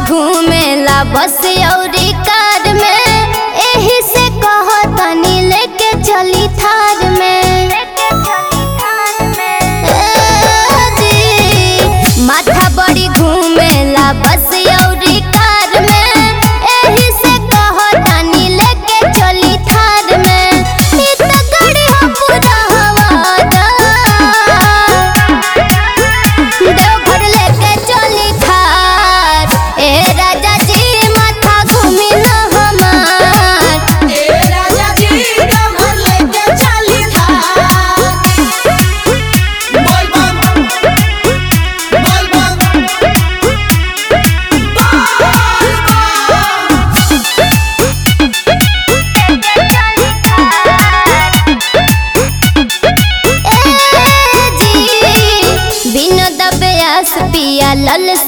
घूमेला बस औरी कार में एही से कहो तनी लेके चली थार में ए जी, माथा बड़ी घूमेला बस औरी कार में एही से कहो तनी लेके चली थार में ई त गाड़ी ह पूरा हवादार देवघर लेके चली थार ए राजा जी माथा घूमी न हमार ए राजा जी देवघर लेके चली थार बोल बम बोल बम ए जी बिन दबयास पिया लल